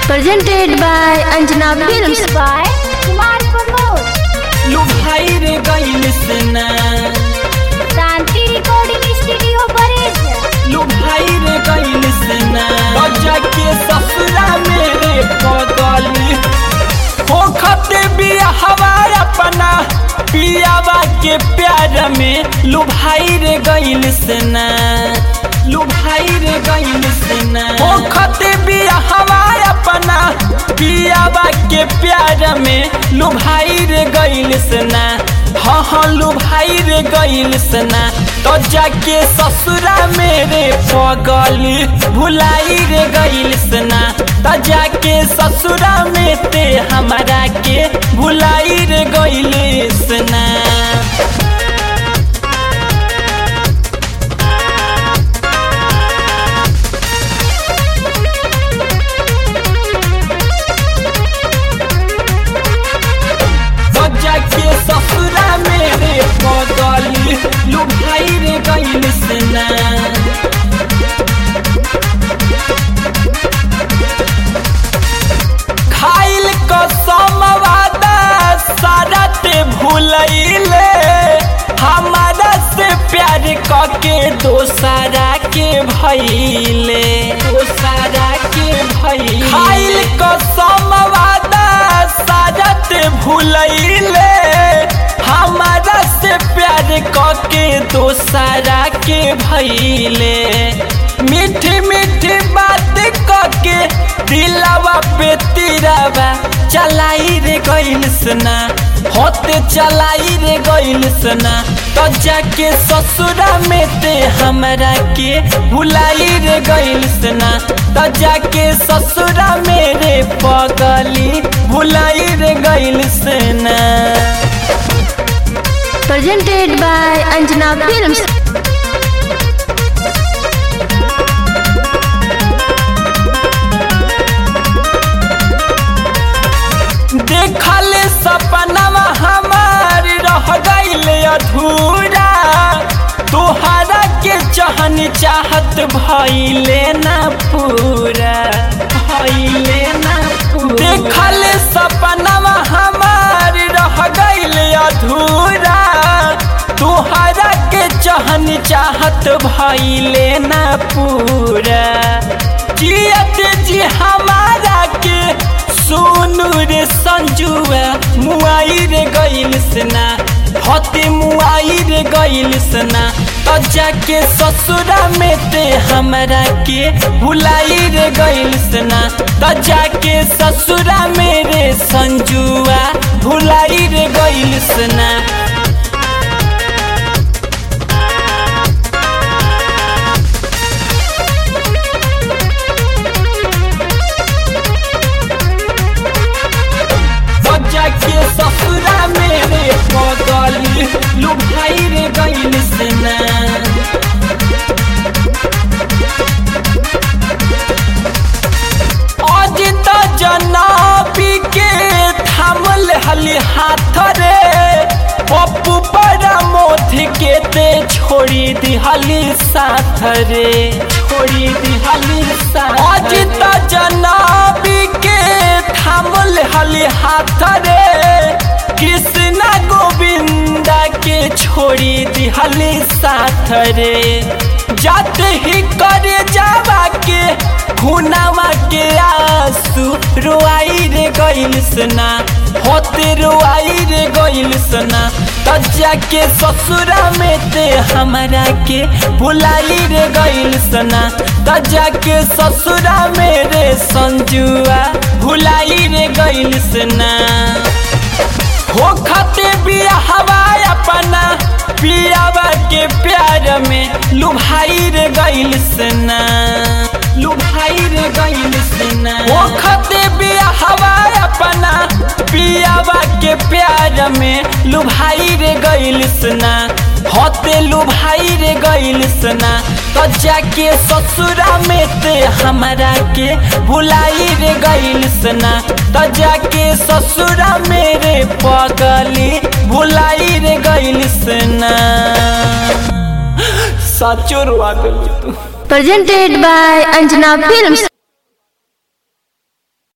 Presented by Anjana Films. by Kumar Pramod. लुभाई रे गइल सेना Shanti Recording Studio, Paris. लुभाई रे गइल सेना बजा के ससुरा मेरे पगली हो खते बिया हवार अपना पियावा के प्यार में लुभाई रे गइल सेना लुभाई रे गइल सेना हो खते बिया हवार अपना पियावा के प्यार में लुभाई रे गइल सेना हाँ हाँ लुभाई रे गइल सेना तो जाके ससुरा मेरे पगली भुलाई रे गइल सेना तो जाके ससुरा में ते हमारा के भुलाई रे गइल सेना बजा के ससुरा मेरे पगली लुभाई रे गइल सेना खाइल कसम वादा सारा ते भूलैले हमारा से प्यार कके दोसरा के भइले दोसरा के भइले खाइल कसम वादा सारा ते भूलैले हमारा से प्यार कके दोसरा के भइले मीठी मीठी बात कके दिलावा पे तिरावा चलाई रे गइल सना होते चलाई रे गइल सना तो जाके ससुरा में ते हमरा के भुलाई रे गइल सना तो जाके ससुरा मेरे पगली भुलाई रे गइल सना Presented by Anjana Films. देखल सपनवा हमार रह गइल अधूरा तोहरा के चहन चाहत भइले ना पूरा भइले ना पूरा देखल सपनवा हमार रह गइल अधूरा तोहरा के चहन चाहत भइले ना पूरा जियत जी हमारा के सोनू रे संजुआ मुआई रे गइल सना हते मुआई रे गइल सना तो जाके ससुरा में ते हमरा के भुलाई रे गइल सना तो जाके ससुरा मेरे संजुआ भुलाई रे गइल सना बजा के ससुरा मेरे पगली लुभाई रे गइल सेना आज त जनाबी के थामल हली हाथ रे पप्पू बड़ा मोथ के ते छोड़ी दिहली साथ रे छोड़ी दिहली साथ आज त जनाबी के थामल हली हाथ रे कृष्णा गोविंदा के छोड़ी दिहली साथ रे जाते ही करे जावा के खुनावा के आंसू रोआई रे गइल सना होते रोआई रे गइल सना तजा के ससुरा में ते हमरा के भुलाई रे गइल सना तजा के ससुरा मेरे संजुआ भुलाई रे गइल सना हो खते बिया हवाय अपना पियावा के प्यार में लुभाई रे गइल सना लुभाई रे गइल सना हो खते बिया हवाय अपना पियावा के प्यार में लुभाई रे गइल सना होते लुभाई रे गइल सना तो जाके ससुरा में ते हमरा के भुलाई रे गइल सना तो जाके ससुरा मेरे पगली भुलाई रे गइल सना साचो रुआ गइल तू Presented by Anjana Films.